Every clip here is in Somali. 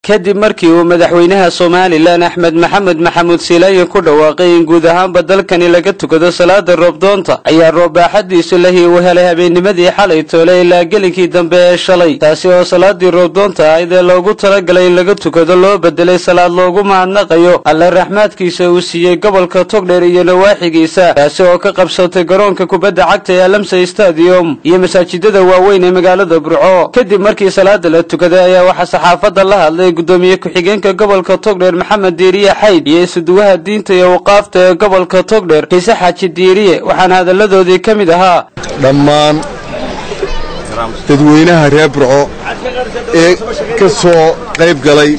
kadib markii uu madaxweynaha somalilan axmed maxamed maxamuud siilaaye ku dhawaaqay in guud ahaanba dalkani laga tukado salaada roobdoonta ayaa roob baaxadiisu lahi uu helay habeennimadii xalay toole ilaa gelinkii dambe ee shalay taasi oo salaadii roobdoonta ahayd ee loogu talagalay in laga tukado loo bedelay salaad loogu mahadnaqayo alle raxmaadkiisa uu siiyey gobolka togdheer iyo nawaaxigiisa taasi oo ka qabsatay garoonka kubadda cagta ee alamsay stadium iyo masaajidada waaweyn ee magaalada burco kadib markii salaada la tukaday ayaa waxaa saxaafadda la hadlay gudoomiye ku-xigeenka gobolka togdheer maxamed diiriye xayd iyo isuduwaha diinta iyo waqaafta ee gobolka togdheer kiise xaaji diiriye waxaana hadalladoodii ka mid ahaa dhammaan dadweynaha reer burco ee ka soo qayb galay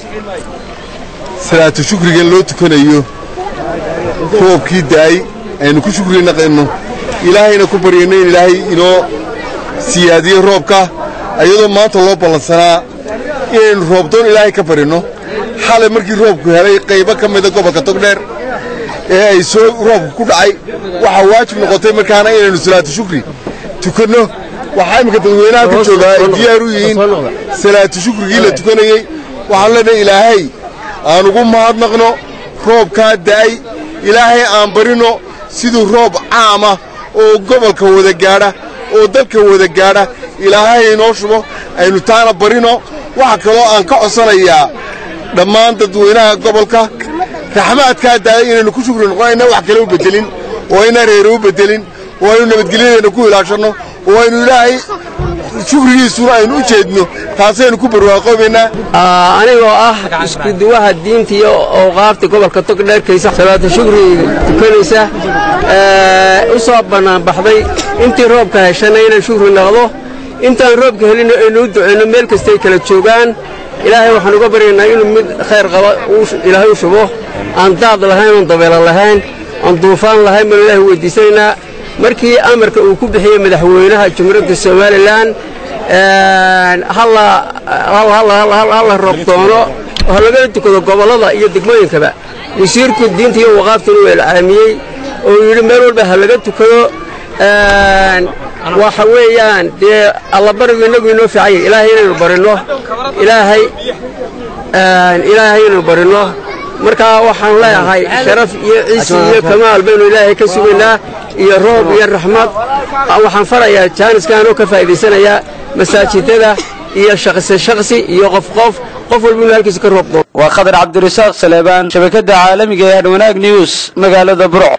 salaatu shukrigan loo tukanayo roobkii da'ay aynu ku shukri naqayno ilaahayna ku baryayno in ilaahay inoo siyaadiyo roobka iyadoo maanta loo ballansanaa inaynu roobdoon ilaahay ka barinno xalay markii roobku helay qaybo ka mida gobolka togdheer ee ay soo roobku ku dhacay waxaa waajib noqotay markaana inaynu salaatu shukri tukanno waxaa imminka dadweynaha ka joogaa ay diyaar u yihiin salaatu shukrigii la tukanayey waxaan leenahay ilaahay aan ugu mahadnaqno roobkaa da'ay ilaahay aan barinno siduu roob caama oo gobolka wada gaadha oo dalka wada gaadha ilaahay inoo shubo aynu taana barino waxa kaloo aan ka codsanayaa dhammaan dadweynaha gobolka raxmaadkaa daaya inaynu ku shukri noqon ayna wax kale u beddelin oo ayna reere u beddelin oo aynu nabadgelyadeenna ku ilaashanno oo aynu ilaahay shukrigiisuna aynu u jeedno taasaynu ku barwaaqoobaynaa anigoo ah iskuduwaha diinta iyo awqaafta gobolka togdheer kaysa salaata shukriga tukanaysa u soo bannaanbaxday intii roobka heshana inaan shukri naqdo intaan roobka helino aynu u ducayno meel kastay kala joogaan ilaahay waxaan uga baryaynaa inuu mid khayr qaba ilaahay u shubo aan daad lahayn oon dabeelo lahayn oon duufaan lahayn baanu ilahay weydiisanaynaa markii amarka uu ku bixiyey madaxweynaha jumhuuriyadda somalilan halla roobdoono oo halagala tukado gobollada iyo degmooyinkaba wasiirku diinta iyo waqaaftuna uu ilcaamiyey oo yidhi meel walba ha laga tukado waxa weeyaan dee allabarigu innagu inoo fiicanya ilaahay inaynu barinno ilaahay ilaahay inaynu barinno markaa waxaan leeyahay sharaf iyo ciisi iyo kamaal baynu ilaahay ka sugaynaa iyo roob iyo raxmad waxaan farayaa jaaniskanoo ka faa'idaysanayaa masaajidada iyo shaqsi shakhsi iyo qof qof qof walba inuu halkiisa ka roob doono waa khadar cabdirasaaq saleebaan shabakadda caalamiga ee hadwanaag news magaalada burco